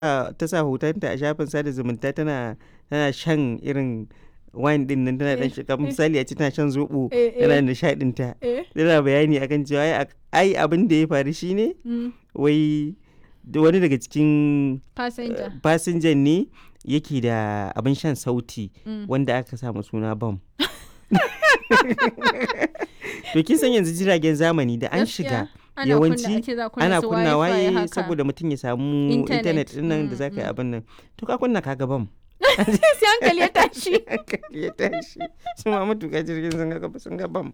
ta sa hotonta a shafin sada zumunta tana tana shan irin wine din nan tana dan shiga misali a ce tana shan zobo tana nishadin ta tana bayani akan cewa ai abin da ya faru shine wai wani daga cikin fasinjan ne yake da abin shan sauti wanda aka samu suna bam to kin san yanzu jiragen zamani da an shiga yawanci ana kunna waye saboda mutum ya samu intanet din nan da zaka yi abin nan to ka kunna ka bam sai hankali ya tashi hankali ya tashi su ma matuƙa jirgin sun ga sun ga bam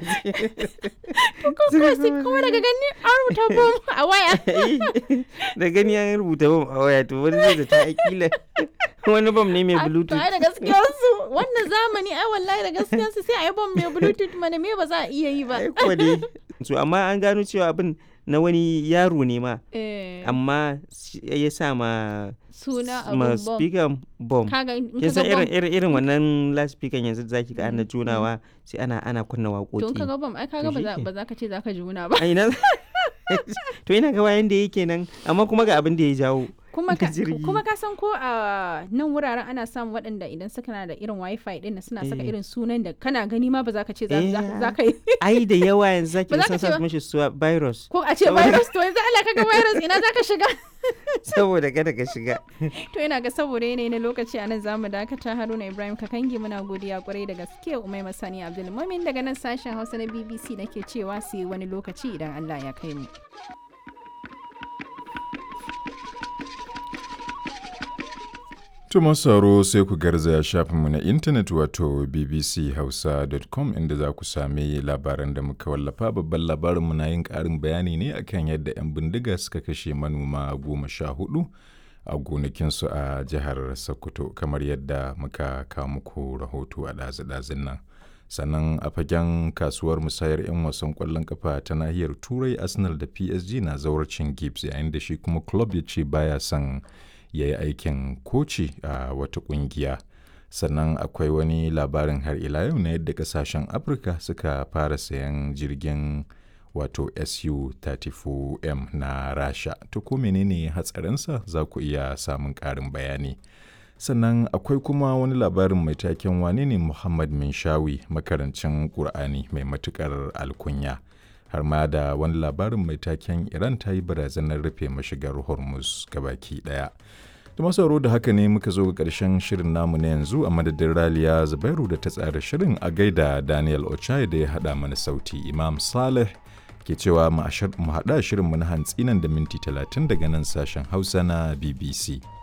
kuma daga gani an rubuta bam a waya da gani an rubuta bam a waya to wani zai da ta akila wani bam ne mai bluetooth ai da gaskiyar su wannan zamani ai wallahi da gaskiyar su sai ai bam mai bluetooth mana me ba za a iya yi ba ai ko dai so amma an gano cewa abin na wani yaro ne ma amma ya sa ma suna ma speaker bomb kin san irin irin irin wannan last speaker yanzu da zaki ga ana junawa sai ana ana kunna waƙoƙi to kaga bomb ai kaga ba za ka ce za ka juna ba ai na to ina ga wayan da yake nan amma kuma ga abin da ya jawo kuma ka, kuma ka san ko a nan wuraren ana samun waɗanda idan suka na da irin wifi din suna saka irin sunan da kana gani ma ba za ka ce za ka yi ai da yawa yanzu zaki san sa mishi su virus ko a ce virus to yanzu Allah kaga virus ina za ka shiga saboda kada ka shiga to ina ga saboda yanayi na lokaci anan zamu dakata Haruna Ibrahim Kakangi muna godiya kwarai da gaske Umai Masani Abdul Mumin daga nan sashen Hausa na BBC nake cewa sai wani lokaci idan Allah ya kai mu Tuma sauro sai ku garzaya shafinmu na intanet wato bbchausa.com inda za ku sami labaran da muka wallafa babban labarinmu na yin ƙarin bayani ne akan yadda 'yan bindiga suka kashe manoma goma sha hudu a gonakinsu a jihar Sokoto kamar yadda muka kawo muku rahoto a ɗazu-ɗazun nan. Sannan a fagen kasuwar musayar 'yan wasan ƙwallon kafa ta nahiyar Turai Arsenal da PSG na zawarcin Gibbs yayin da shi kuma club ya ce baya son ya yi aikin koci a wata kungiya sannan akwai wani labarin har ila yau na yadda kasashen afirka suka fara sayan jirgin wato su-34m na rasha to ko menene hatsarinsa za ku iya samun ƙarin bayani sannan akwai kuma wani labarin mai taken wane ne muhammad minshawi makarancin ƙur'ani mai matuƙar alkunya har ma da wani labarin mai taken iran ta yi barazanar rufe mashigar hormuz gabaki daya da masauro da haka ne muka zo ga ƙarshen shirin namu na yanzu a madadin raliya zubairu da ta tsara shirin a gaida daniel ochai da ya haɗa mana sauti imam saleh ke cewa mu haɗa shirin mu na hantsi nan da minti 30 daga nan sashen hausa na bbc